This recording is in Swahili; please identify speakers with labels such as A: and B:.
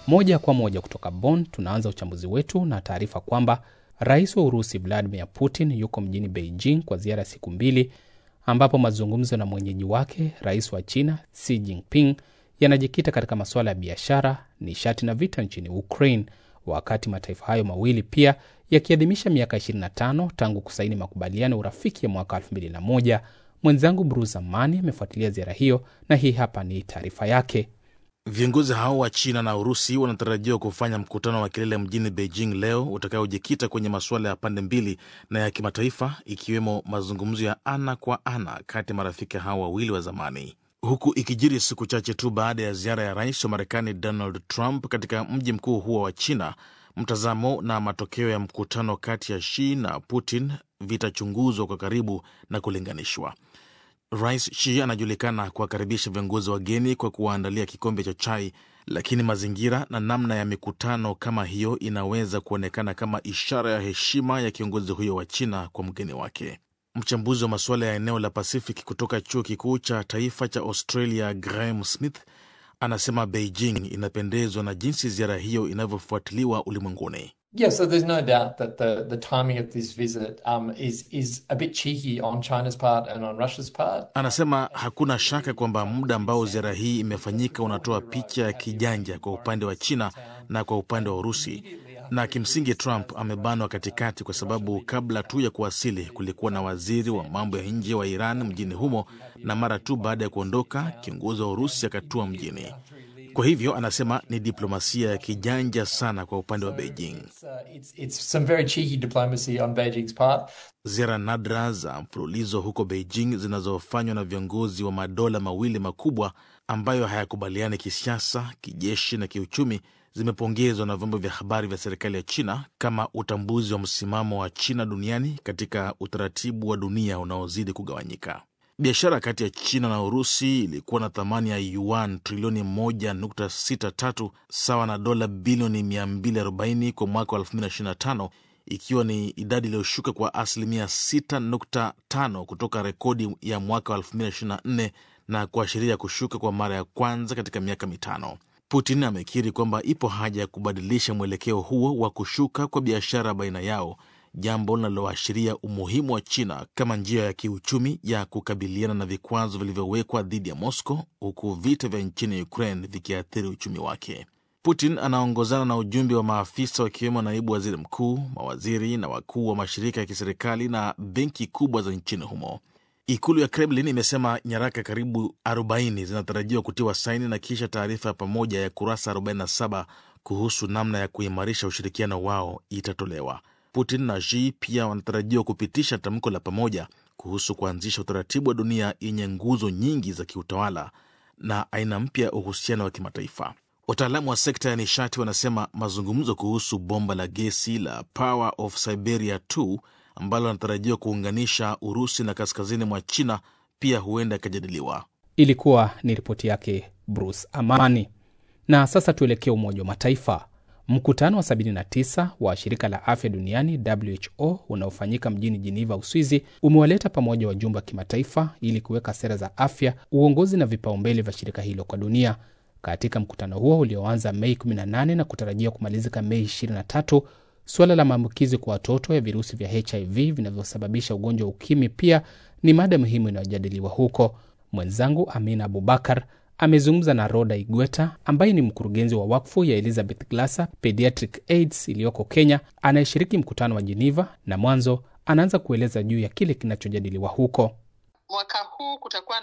A: Moja kwa moja kutoka Bonn, tunaanza uchambuzi wetu na taarifa kwamba rais wa Urusi Vladimir Putin yuko mjini Beijing kwa ziara ya siku mbili, ambapo mazungumzo na mwenyeji wake rais wa China Xi Jinping yanajikita katika masuala ya biashara, nishati na vita nchini Ukraine, wakati mataifa hayo mawili pia yakiadhimisha miaka 25 tangu kusaini makubaliano ya urafiki ya mwaka 2001. Mwenzangu Bruce Amani amefuatilia ziara hiyo na hii hapa ni taarifa yake.
B: Viongozi hao wa China na Urusi wanatarajiwa kufanya mkutano wa kilele mjini Beijing leo utakaojikita kwenye masuala ya pande mbili na ya kimataifa, ikiwemo mazungumzo ya ana kwa ana kati ya marafiki hao wawili wa zamani, huku ikijiri siku chache tu baada ya ziara ya rais wa Marekani Donald Trump katika mji mkuu huo wa China. Mtazamo na matokeo ya mkutano kati ya Xi na Putin vitachunguzwa kwa karibu na kulinganishwa. Rais Xi anajulikana kuwakaribisha viongozi wageni kwa kuwaandalia kikombe cha chai, lakini mazingira na namna ya mikutano kama hiyo inaweza kuonekana kama ishara ya heshima ya kiongozi huyo wa China kwa mgeni wake. Mchambuzi wa masuala ya eneo la Pacific kutoka chuo kikuu cha taifa cha Australia, Graham Smith, anasema Beijing inapendezwa na jinsi ziara hiyo inavyofuatiliwa ulimwenguni.
C: Yeah, so there's no doubt that the, the timing of this visit um, is, is a bit cheeky on China's part and on Russia's part.
B: Anasema hakuna shaka kwamba muda ambao ziara hii imefanyika unatoa picha ya kijanja kwa upande wa China na kwa upande wa Urusi, na kimsingi Trump amebanwa katikati, kwa sababu kabla tu ya kuwasili kulikuwa na waziri wa mambo ya nje wa Iran mjini humo, na mara tu baada ya kuondoka kiongozi wa Urusi akatua mjini. Kwa hivyo anasema ni diplomasia ya kijanja sana kwa upande wa Beijing.
C: It's, uh, it's, it's some very cheeky diplomacy on Beijing's part.
B: Ziara nadra za mfululizo huko Beijing zinazofanywa na viongozi wa madola mawili makubwa ambayo hayakubaliani kisiasa, kijeshi na kiuchumi zimepongezwa na vyombo vya habari vya serikali ya China kama utambuzi wa msimamo wa China duniani katika utaratibu wa dunia unaozidi kugawanyika. Biashara kati ya China na Urusi ilikuwa na thamani ya yuan trilioni 1.63 sawa na dola bilioni 240 kwa mwaka wa 2025 ikiwa ni idadi iliyoshuka kwa asilimia 6.5 kutoka rekodi ya mwaka wa 2024 na kuashiria kushuka kwa mara ya kwanza katika miaka mitano. Putin amekiri kwamba ipo haja ya kubadilisha mwelekeo huo wa kushuka kwa biashara baina yao jambo linaloashiria umuhimu wa China kama njia ya kiuchumi ya kukabiliana na vikwazo vilivyowekwa dhidi ya Moscow, huku vita vya nchini Ukraine vikiathiri uchumi wake. Putin anaongozana na ujumbe wa maafisa wakiwemo naibu waziri mkuu, mawaziri na wakuu wa mashirika ya kiserikali na benki kubwa za nchini humo. Ikulu ya Kremlin imesema nyaraka karibu 40 zinatarajiwa kutiwa saini na kisha taarifa ya pamoja ya kurasa 47 kuhusu namna ya kuimarisha ushirikiano wao itatolewa. Putin na Xi pia wanatarajiwa kupitisha tamko la pamoja kuhusu kuanzisha utaratibu wa dunia yenye nguzo nyingi za kiutawala na aina mpya ya uhusiano wa kimataifa. Wataalamu wa sekta ya nishati wanasema mazungumzo kuhusu bomba la gesi la Power of Siberia 2 ambalo wanatarajiwa kuunganisha Urusi na kaskazini mwa China pia huenda yakajadiliwa.
A: Ilikuwa ni ripoti yake Bruce Amani. Na sasa tuelekee Umoja wa Mataifa. Mkutano wa 79 wa shirika la afya duniani WHO unaofanyika mjini Jiniva, Uswizi, umewaleta pamoja wajumbe wa kimataifa ili kuweka sera za afya, uongozi na vipaumbele vya shirika hilo kwa dunia. Katika mkutano huo ulioanza Mei 18 na kutarajia kumalizika Mei 23, suala la maambukizi kwa watoto ya virusi vya HIV vinavyosababisha ugonjwa wa ukimwi pia ni mada muhimu inayojadiliwa huko. Mwenzangu Amina Abubakar amezungumza na Roda Igweta ambaye ni mkurugenzi wa wakfu ya Elizabeth Glasser Pediatric AIDS iliyoko Kenya, anayeshiriki mkutano wa Geneva, na mwanzo anaanza kueleza juu ya kile kinachojadiliwa huko.
D: Mwaka huu kutakuwa